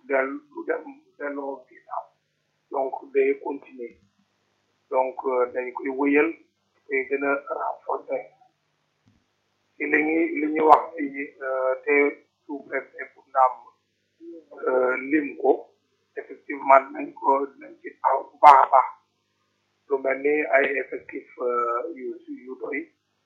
del du dem delloo ginnaaw donc day continuer donc dañ koy wëyal koy gën a renforcer ci li ñuy li ñuy wax ci te sous-préfet bu Ndam lim ko effectivement nañ ko nañ ci taxaw bu baax a baax lu mel ni ay effectif yu yu doy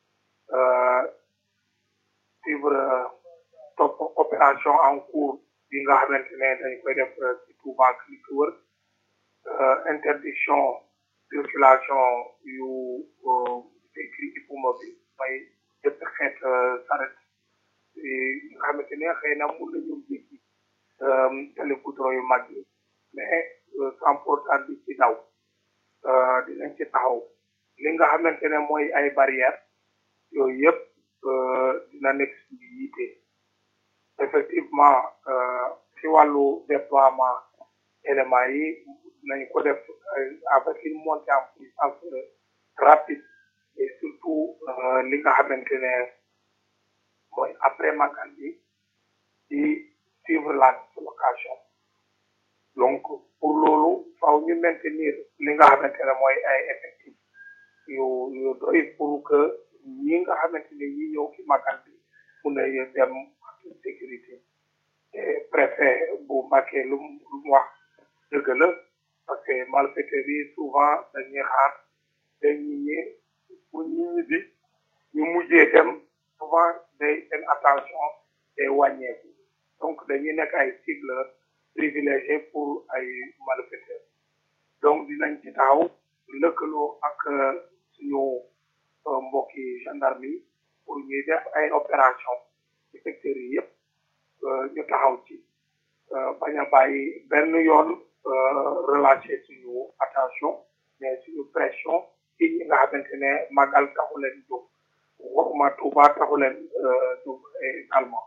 suivre topp opération en cours bi nga xamante ne dañ koy def ci Touba ak li ko wër interdiction circulation yu véhicule hippomobile may jëpp xeet saret yi nga xamante ne xëy na mun nañu jéggi tali goudron yu mag yi mais sans pourtant di ci daw dinañ ci taxaw li nga xamante ne mooy ay barrières yooyu yëpp dina nekk suñu yiite effectivement ci wàllu déploiement éléments yi nañ ko def avec une montée en puissance rapide et surtout li nga xamante ne mooy après magal bi di suivre la dislocation donc pour loolu faaw ñu maintenir li nga xamante ne mooy ay effectifs yu yu doy pour que ñi nga xamante ne ñi ñëw ci magal bi mun a dem en toute sécurité et préfet bu Mbacké lu mu lu mu wax dëgg la parce que malfaiteurs yi souvent dañuy xaar day ñi ñi pour ñi ñi bi ñu mujjee dem souvent day seen attention day wàññeeku donc dañuy nekk ay cible privilégié pour ay malfaiteurs donc dinañ ci taxaw lëkkaloo ak suñu mbokki gendarme yi pour ñuy def ay opération ci secteurs yi yëpp ñu taxaw ci bañ a bàyyi benn yoon relâché suñu attention mais suñu pression ci ñi nga xamante ne magal taxu leen jóg waxuma Touba taxu leen jóg également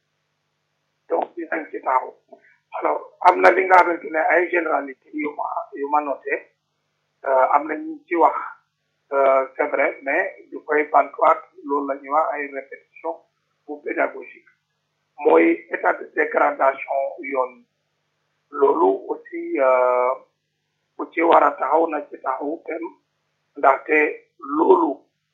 donc dinañ ci taxaw alors am na li nga xamante ne ay généralité yu ma yu ma noté am na ñu ci wax c'est vrai mais du koy bantuwaat loolu la ñuy wax ay répétition bu pédagogique mooy état de dégradation yoon loolu aussi ku ci war a taxaw na ci taxaw tem ndaxte loolu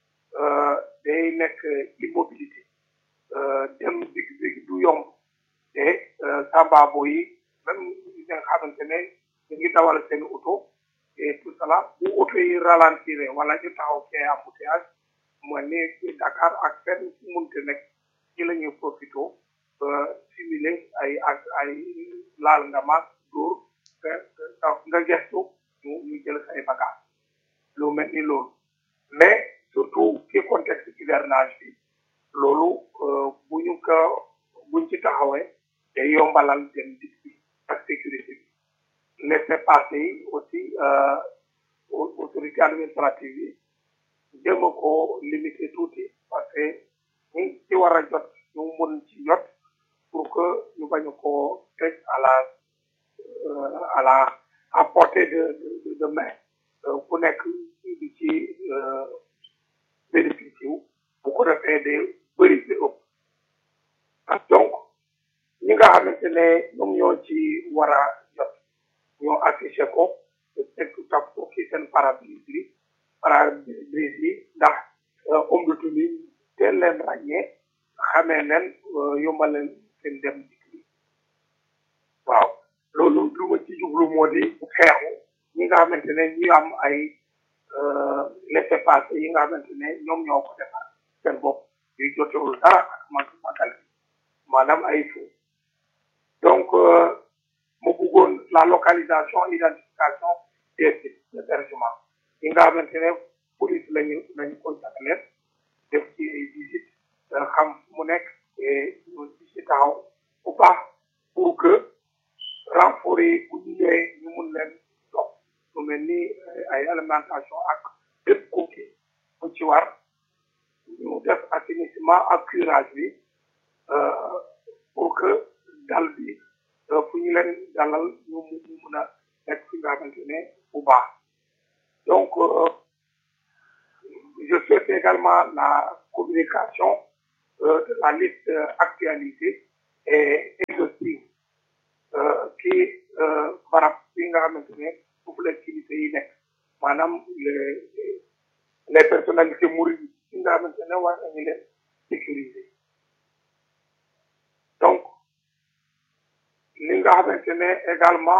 day nekk immobilité dem big big du yomb te sambabo yi même ñi nga xamante ne ñu ngi dawal seen oto et tout cela bu oto yi ralentir wala ñu taxaw ci embouteillage mooy ni Dakar ak fenn fu munte nekk ci la ñuy profité simuler ay ak ay laal nga maag dóor nga nga gestu ñu ñu jël say bagage lu mel ni loolu mais surtout ci contexte hivernage bi loolu bu ñu ko buñ ci taxawee day yombalal dem dig bi ak sécurité bi laissez-passer yi aussi autorité administrative yi jéem a ko limiter tuuti parce que ñi ci war a jot ñu mun ci jot pour que ñu bañ ko teg à la à la à portée de de de main ku nekk di ci bénéficier wu bu ko defee de bëri di ëpp donc ñi nga xamante ne ñoom ñoo ci war a jot ñoo affiché ko teg tap ko ci seen pare-brise yi pare-brise yi ndax ombatu ni teel leen ràññee xamee leen yombal leen seen dem dikk bi waaw loolu lu ma ci jublu moo di xeexu ñi nga xamante ne ñu am ay laissez-passer yi nga xamante ne ñoom ñoo ko defar seen bopp yu jotewul dara ak mag magal bi maanaam ay faux donc mu bëggoon la localisation identification des sites d'hébergement yi nga xamante ne police lañu lañu ko jagleel def ci ay visite xam mu nekk et ñu ci taxaw bu baax pour que renfort yi bu ñu ñëwee ñu mun leen dox lu mel ni ay alimentation ak bépp kooki bu ci war ñu def assainissement ak curage bi pour que dal bi fu ñu leen dalal ñu mu mun a nekk fi nga xamante ne bu baax donc je souhaite également la communication de la liste actualisée et exhaustive qui xamante ne foofu la kilifa yi nekk maanaam les les personnalités mourides yi nga xamante ne war nañu leen sécuriser donc li nga xamante ne également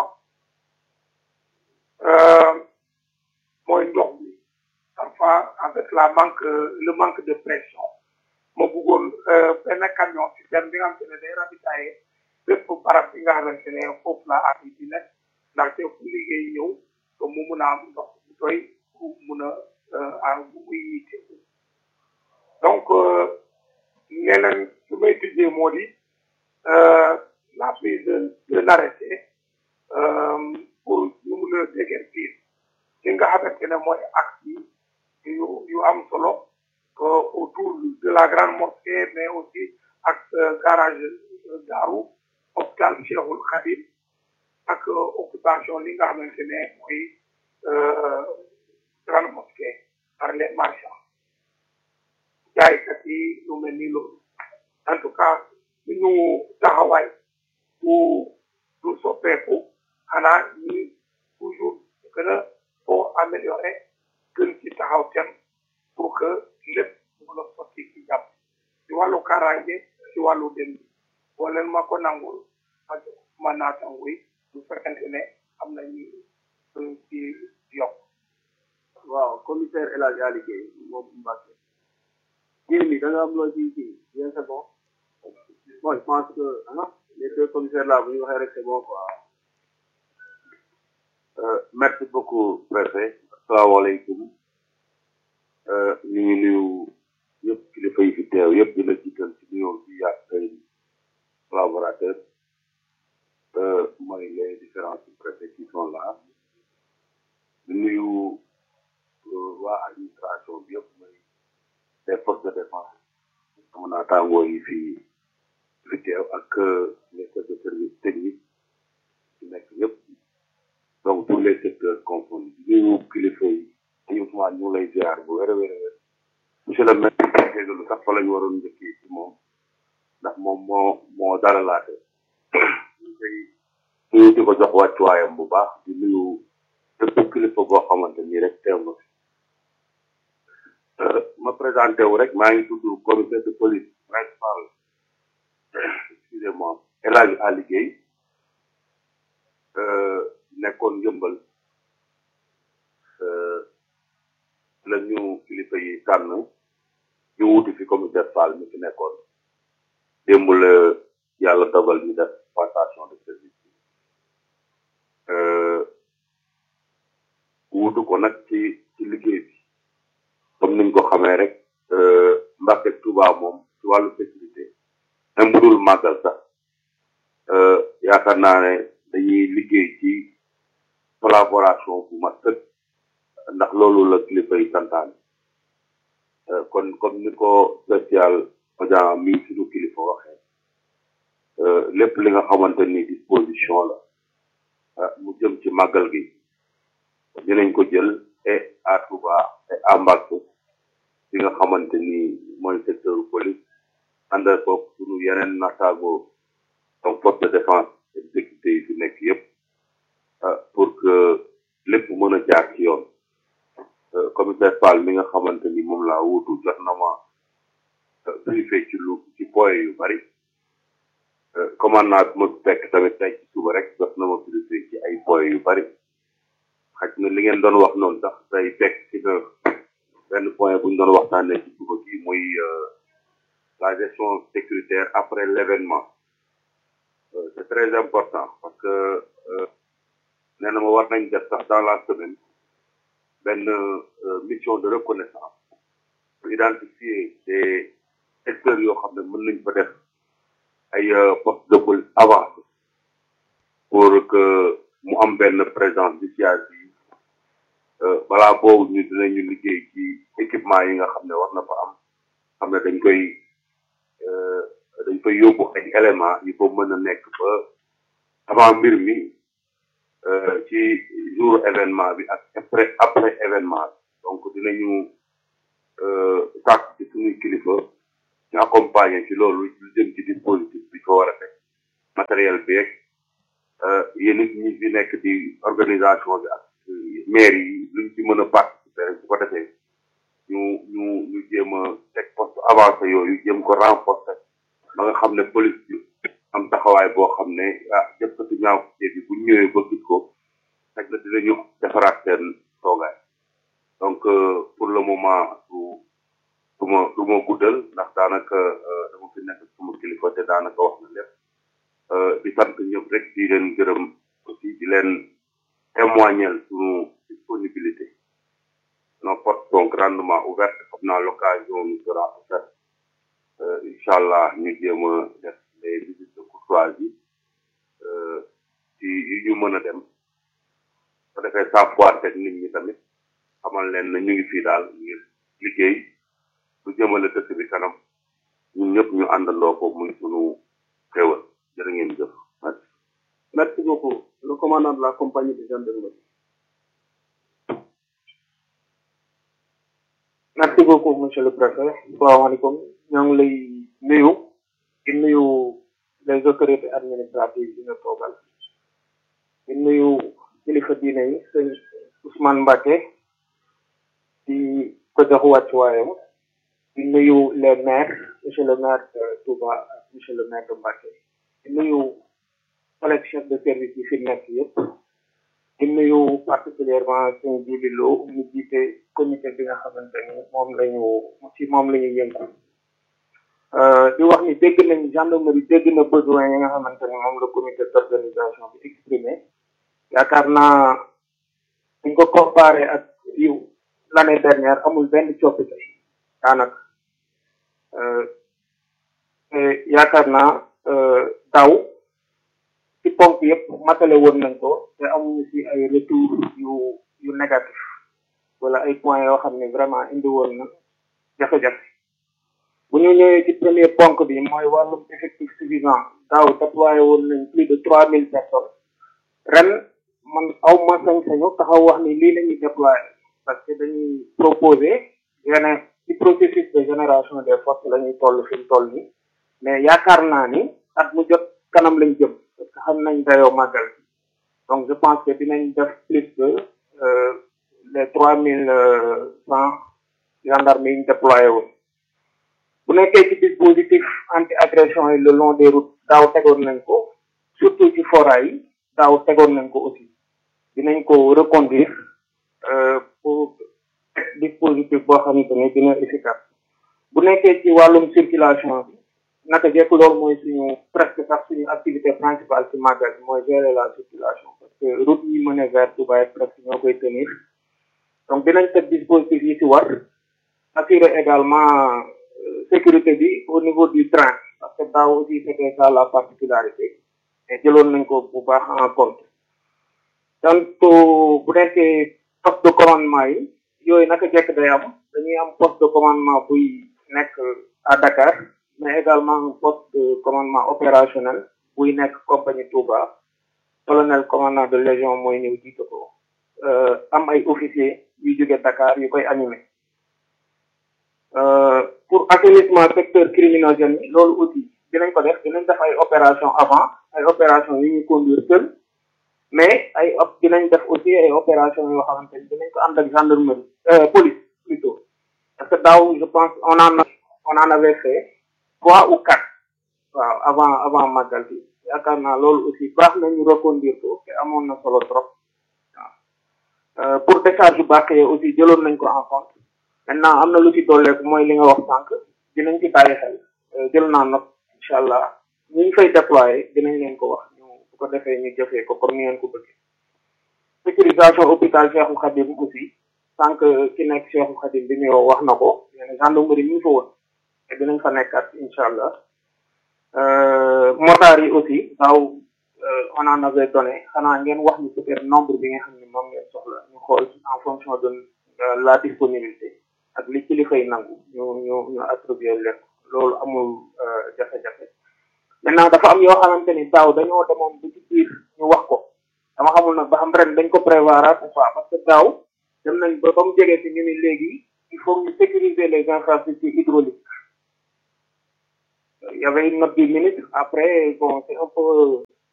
mooy ndox bi parfois avec la manque le manque de pression ma bëggoon benn camion citerne bi nga xamante ne day ravitailler bépp barab bi nga xamante ne foofu la at yi di nekk ndaxte fu liggéey ñëw que mu mun a am ndox bu doy pour mun a bu muy yitteeku donc leneen su may tijjee moo di la prise d'un arrêté pour ñu mun a déguerpir li nga xamante ne mooy axe yi yu yu am solo autour de la grande mosquée mais aussi ak garage Daaru hôpital Cheikhul Khadim ak occupation li nga xamante ne mooy grande mosquée par les marchands jaaykat yi lu mel ni loolu en tout cas suñu taxawaay du du soppeeku xanaa ñi toujours gën a koo améliorer gën ci taxaw tem pour que lépp mën a sotti ci jàpp ci wàllu kaaraange ci wàllu dem bi boo leen ma ko nangul ma jox ma naatanguy bu fekkente ne am nañu ci yokk waaw commissaire El Hadj Ali Guèye moom Mbacke kii bi da nga am loo ci kii bien c'est bon bon je pense que ah les deux commissaires là bu ñu waxee rek c'est bon quoi. merci beaucoup préfet asalaamaaleykum ñu ngi nuyu yëpp kilifa yi fi teew yëpp di la jiital ci nuyoo bi yaag say collaborateurs mooy les différents préfets qui sont là di nuyu waa administration bi yëpp mooy les forces de défense sama naataangoo yi fi fi teew ak les chefs de service technique ci nekk yëpp donc tous les secteurs confondus di nuyu kilifa yi te Ousmane ñu lay ziar bu wér a wér a wér monsieur le maire jégalu sax fa la ñu waroon njëkkee ci moom ndax moom moo moo dalalaate ñu koy nuyu di ko jox wàccuwaayam bu baax di nuyu bépp kilifa boo xamante ni rek teew na fi ma présenté wu rek maa ngi tudd commissaire de police principal excusez-moi El Hadj Ali Guèye nekkoon yëmbal la ñu kilifa yi tànn ñu wuti fi commissaire Fall mi fi nekkoon démb la yàlla dogal ñu def passation de service wutu ko nag ci ci liggéey bi comme niñ ko xamee rek Mbàkke Touba moom ci wàllu sécurité même bu dul màggal sax yaakaar naa ne dañuy liggéey ci collaboration bu mat sëkk ndax loolu la kilifa yi santaane kon comme ni ko spécial audience mi suñu kilifa waxee lépp li nga xamante ni disposition la mu jëm ci màggal gi dinañ ko jël et à Touba et à Mbacké li nga xamante ni mooy secteur police ànd ko suñu yeneen nattaago donc force de défense et de sécurité yi fi nekk yëpp pour que lépp mën a jaar ci yoon commissaire Fall mi nga xamante ni moom laa wutu jot na ma briefé ci lu ci point yu bari commandant bi ma fekk tamit tey ci suba rek jot na ma briefé ci ay point yu bari xaj na li ngeen doon wax noonu sax tey fekk ci na benn point bu ñu doon waxtaanee ci suba gi muy la gestion sécuritaire après l'événement c'est très important parce que nee na ma war nañ def sax dans la semaine benn mission de reconnaissance pour identifier des secteurs yoo xam ne mën nañ fa def ay postes de police avancé pour que mu am benn présence dissuasive balaa boobu ñu dinañu liggéey ci équipement yi nga xam ne war na fa am xam ne dañ koy dañ koy yóbbu ay éléments yi ko mën a nekk ba avant mbir mi ci jour événement bi ak après après événement bi donc dinañu sàkk ci suñuy kilifa ñu accompagner ci loolu lu jëm ci dispositif bi fa war a teg matériel beeg yéen it ñi fi nekk di organisation bi ak maire yi luñ ci mën a participer rek bu ko defee ñu ñu ñu jéem a teg poste avancé yooyu jéem ko renforcer ba nga xam ne police bi am taxawaay boo xam ne ah jëkkati ñaaw bi bu ñëwee ba gis ko rek na dinañu defaraat seen toogaay donc pour le moment du du ma du ma guddal ndax daanaka dama fi nekk sama kilifa te daanaka wax na lépp di sant ñëpp rek di leen gërëm aussi di leen témoigner suñu disponibilité nos portes sont grandement ouvertes xam naa l'occasion nous sera offerte incha allah ñu jéem a def les visites de courtoisie ci yi ñu mën a dem su defee savoir teg nit ñi tamit xamal leen na ñu ngi fii daal ngir liggéey lu jëmale dëkk bi kanam ñun ñëpp ñu àndandoo ko muy sunu xéwal jërë ngeen jëf merci. Merci beaucoup. Le commandant de la compagnie de gendarmerie. merci beaucoup monsieur le préfet salaamaaleykum ñoo ngi lay nuyu di nuyu les autorités administratives yi nga toogal di nuyu kilifa diine yi sëñ Ousmane Mbacké di ko jox wàccuwaayam di nuyu les maires monsieur le maire de Touba ak monsieur le maire de Mbacké di nuyu collègue chef de service yi fi nekk yëpp di nuyu particulièrement suñu jibi loo mu jiite comité bi nga xamante ni moom lañu ci moom la ñu yëngu di wax ni dégg nañ gendarmerie dégg na besoin yi nga xamante ni moom la comité d'organisation bi exprimé yaakaar naa suñ ko comparé ak yu l'année dernière amul benn coppite daanaka yaakaar naa daaw ci ponk yëpp matale woon nañ ko te amuñu ci ay retour yu yu négatif wala ay points yoo xam ne vraiment indi woon na jafe-jafe bu ñu ñëwee ci premier ponk bi mooy wàllum effectif suffisant daaw déployé woon nañ plus de trois mille personnes ren man aw ma sañ-sañu taxaw wax ni lii la ñuy déployé parce que dañuy proposer yeneen ci processus de génération des forces la ñuy toll fi mu toll nii mais yaakaar naa ni at mu jot kanam lañ jëm parce que xam nañ dayoo màggal donc je pense que dinañ def plus que les trois mille cent gendarmes yi ñu déployé woon bu nekkee ci dispositif anti agression yi le long des routes daaw tegoon nañ ko surtout ci fora yi daaw tegoon nañ ko aussi dinañ ko reconduire pour dispositif boo xamante ni dina efficace bu nekkee ci wàllum circulation bi naka jekk loolu mooy suñu presque sax suñu activité principale ci màggal bi mooy gérer la circulation parce que route yi mën a vers Touba ak presque ñoo koy tenir donc dinañ teg dispositif yi ci war assurer également sécurité bi au niveau du train parce que daaw aussi c'était ça la particularité et jëloon nañ ko bu baax en compte donc bu nekkee poste de commandement yi yooyu naka jekk day am dañuy am poste de commandement buy nekk à Dakar mais également un poste de commandement opérationnel buy nekk compagnie Touba colonel commandant de légion mooy ñëw jiite ko am ay officiers yu jóge Dakar yu koy animé pour assainissement secteur criminogène yi loolu aussi dinañ ko def dinañ def ay opération avant ay opération yu ñuy conduire seul mais ay op dinañ def aussi ay opération yoo xamante ni dinañ ko ànd ak gendarmerie police plutôt parce que daaw je pense on en on en avait fait trois ou quatre waaw avant avant màggal bi yaakaar naa loolu aussi baax na ñu reconduire ko te amoon na solo trop waaw pour décharge bàq yi aussi jëloon nañ ko en compte maintenant am na lu ci dolleeku mooy li nga wax sànq dinañ ci bàyyi xel jël naa note incha allah ñu ngi fay déployer dinañ leen ko wax ñu bu ko defee ñu jëfee ko comme ni ngeen ko bëggee sécurisation hôpital Cheikhou Khadim aussi sànq ki nekk Cheikhou Khadim bi ñu wax na ko nee na gendarmerie ñu ngi fa woon te dinañ fa nekkaat incha allah motards yi aussi daaw on en avait donné xanaa ngeen wax ñu peut-être nombre bi nga xam ne moom ngeen soxla ñu xool en fonction de la disponibilité ak li kilifa yi nangu ñu ñu ñu attribuer leen loolu amul jafe-jafe maintenant dafa am yoo xamante ni daaw dañoo demoon ba ci biir ñu wax ko dama xamul nag ba xam ren dañ ko prévoir ou pas parce que daaw dem nañ ba ba mu jege si ñu ni léegi il faut ñu sécuriser les infrastructures hydrauliques il y avait une note du ministre après bon c'est un peu au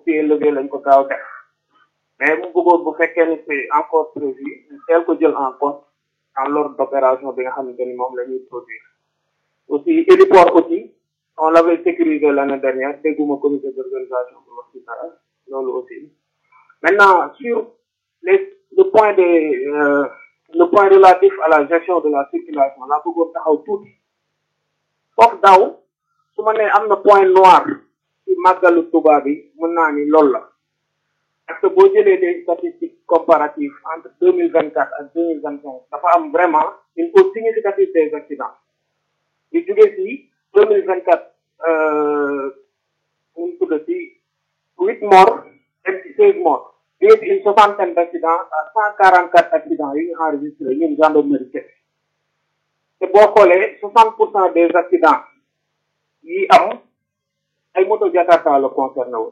pied levé lañ ko gaaw def mais mu bëggoon bu fekkee ni c'est encore prévu ñu teel ko jël en compte en l'ordre d'opération bi nga xamante ni moom la ñuy produire aussi héliport aussi on l'avait sécurisé l'année dernière dégguma comité d'organisation bi wax ci dara loolu aussi maintenant sur les le point de euh, le point relatif à la gestion de la circulation laa bëggoon taxaw tuuti foofu daaw su ma nee am na point noir ci màggalu Tuuba bi mën naa ni loolu la parce que boo jëlee des statistiques comparatives entre deux mille vingt quatre ak deux mille vingt cinq dafa am vraiment une hausse significative des accidents di jóge si deux mille vingt quatre ñu tudd si huit morts dem ci seize morts jóge si une soixantaine d' accidents à cent quarante quatre accidents yi ñu enregistré ñun gendarmerie kese te boo xoolee soixante pour cent des accidents yi am ay moto jakarta la concerné woon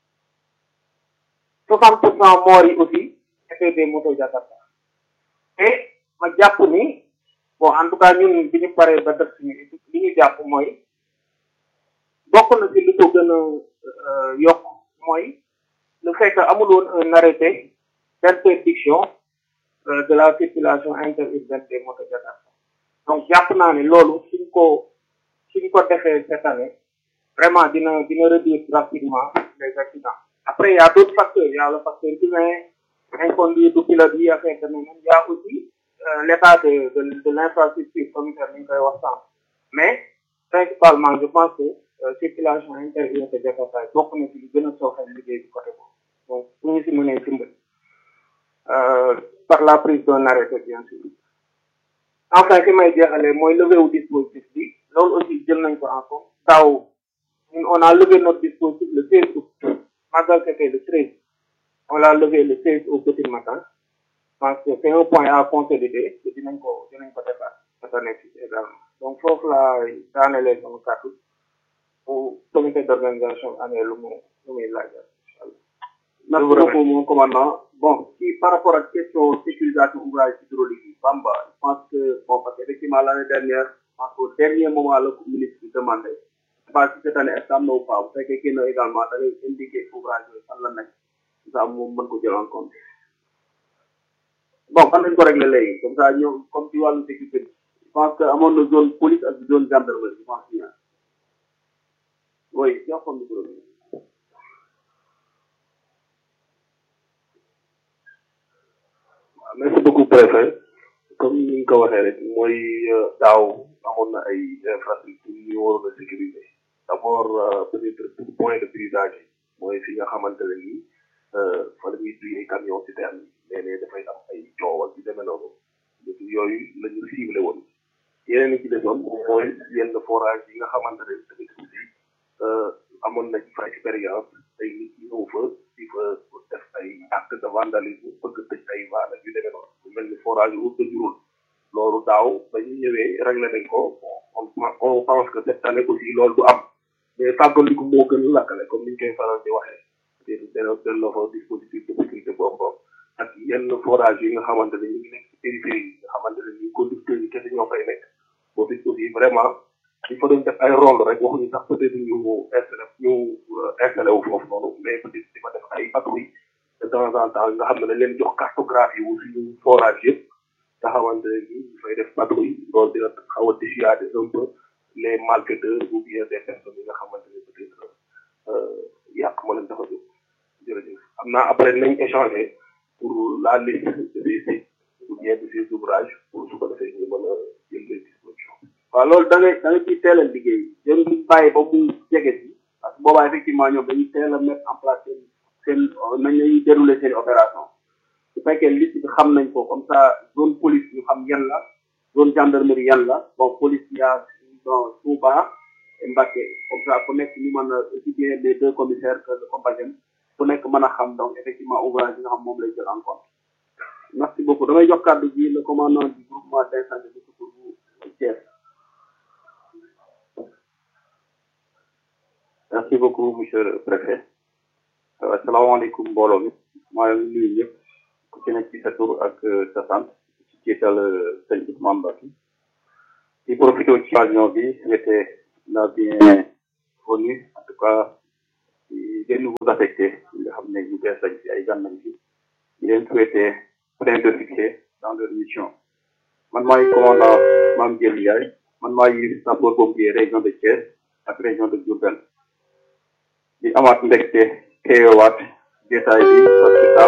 soixante pour cent morts yi aussi étaient des moto jakarta te ma jàpp ni bon en tout cas ñun bi ñu paree ba def suñu étude li ñu jàpp mooy bokk na ci li ko gën a yokk mooy le fait que amul woon un arrêté d'interdiction de la circulation interurbaine des moto jakarta donc jàpp naa ne loolu suñ ko suñ ko defee cette année vraiment dina dina réduire drastiquement les accidents après il y a d'autres facteurs il y a le facteur humain inconduite du pilote yi affaire demee noonu il y a aussi euh, l'état de de de l'infrastructure communautaire ni ñu koy wax sànq mais principalement je pense que euh, circulation intérieure de Jakarta bokk na ci li gën a sooxal liggéey bi côté boobu donc bu ñu si mënee dimbali par la prise d'un arrêté bien sûr enfin fi may jeexalee mooy levé wu dispositif bi loolu aussi jël nañ ko en compte daaw ñun on a levé notre dispositif le 16 août magal c'était le 13 on l'a levé le 16 au petit matin je pense que c'est un point à consolider te dinañ ko dinañ ko defaat cette année ci également donc foofu laa daanelee sama kàddu pour comité d'organisation amee lu mu lu muy laajal incha allah. merci beaucoup mon commandant bon ci par rapport ak question sécurisation ouvrage hydraulique yi Bamba je pense que bon parce que effectivement l'année dernière je pense qu'au dernier moment la ko ministre bi demandé je sais pas si cette année est-ce que am na ou pas bu fekkee génn également da ngay indiquer ouvrage yooyu fan la nekk ça moom mën ko jël en compte bon fan lañ ko réglé léegi comme ça ñoom comme ci wàllu sécurité bi je pense que amoon na zone police ak zone gendarmerie je pense bien oui yoo xam ne merci beaucoup préfet comme ni nga ko waxee rek mooy daaw amoon na ay infrastructure yu ñu waroon a sécuriser d' abord peut-être point de brisage yi mooy fi nga xamante ne nii fa la ñuy duy ay camion citerne yi léeg-léeg dafay am ay coow ak yu demee noonu yooyu la ñu ciblé woon yeneen yi ci desoon mooy yenn forage yi nga xamante ne tamit aussi amoon nañ fa expérience ay nit ñëw fa di fa def ay acte de vandalisme bëgg tëj ay vaal ak yu demee noonu lu mel ni forage yu de Diouroup loolu daaw ba ñu ñëwee réglé nañ ko on on pense que cette année aussi loolu du am mais fàggandiku moo gën a lakkale comme ni ñu koy faral di waxee te dana delloo fa dispositif de sécurité boobu ak yenn forage yi nga xamante ne ñu ngi nekk ci périphérie yi nga xamante ne ñu conducteurs yi kese ñoo fay nekk boobu aussi vraiment il faut doon def ay rôle rek waxuñu sax peut être ñu installé ñu installé wu foofu noonu mais peut être di fa def ay patrouille de temps en temps nga xam ne dañ leen jox cartographie wu suñu forage yëpp nga xamante ne ni ñu fay def patrouille loolu dina xaw a dissuader un peu les malfaiteurs ou bien des personnes yi nga xamante ne peut être yàq moo leen tax a jóg jërëjëf xam naa après nañ échanger pour la liste de ces ou bien de ces ouvrages pour su ko defee ñu mën a jël les dispositions waaw loolu da ngay da nga ciy teel a liggéey jëm ñu bàyyi ba mu jege si parce que boobaa effectivement ñoom dañuy teel a mettre en place seen seen nañ lañuy dérouler seen opération su fekkee liste bi xam nañ ko comme ça zone police ñu xam yan la zone gendarmerie yan la bon police yaa bon Touba et Mbacké comme ça ku nekk ñu mën a aussi bien les deux commissaires que le compagnie ku nekk mën a xam donc effectivement ouvrage yi nga xam moom lay jël en compte merci beaucoup damay jox kàddu gi le commandant du groupement d'incendie de secours bu Thiès merci beaucoup monsieur le préfet asalaamaaleykum mbooloo mi maa ngi nuyu ñëpp ku ci nekk ci sa tur ak sa sant ci jiital sëñ Ousmane Mbacké di profité ci occasion bi souhaiter la bienvenue en tout cas ci les nouveaux affectés yi nga xam ne ñu bees lañ ci ay gan lañ ci di leen souhaiter plein de succès dans leur mission man maay commandant Mame Diel Ndiaye man maay sapeur pompier région de Thiès ak région de Diourbel di amaat mbégte teewaat détail bi parce que